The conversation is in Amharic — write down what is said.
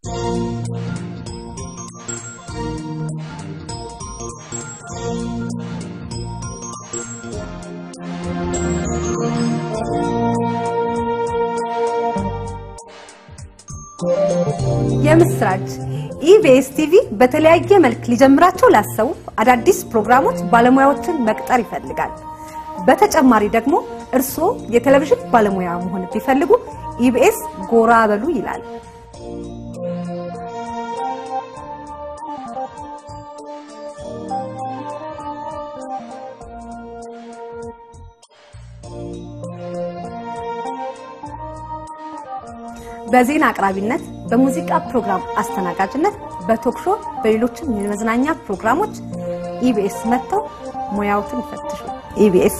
የምስራች ኢቢኤስ ቲቪ በተለያየ መልክ ሊጀምራቸው ላሰቡ አዳዲስ ፕሮግራሞች ባለሙያዎችን መቅጠር ይፈልጋል። በተጨማሪ ደግሞ እርስዎ የቴሌቪዥን ባለሙያ መሆን ቢፈልጉ ኢቢኤስ ጎራ በሉ ይላል። በዜና አቅራቢነት፣ በሙዚቃ ፕሮግራም አስተናጋጅነት፣ በቶክሾ በሌሎችም የመዝናኛ ፕሮግራሞች ኢቢኤስ መጥተው ሙያዎትን ይፈትሹ። ኢቢኤስ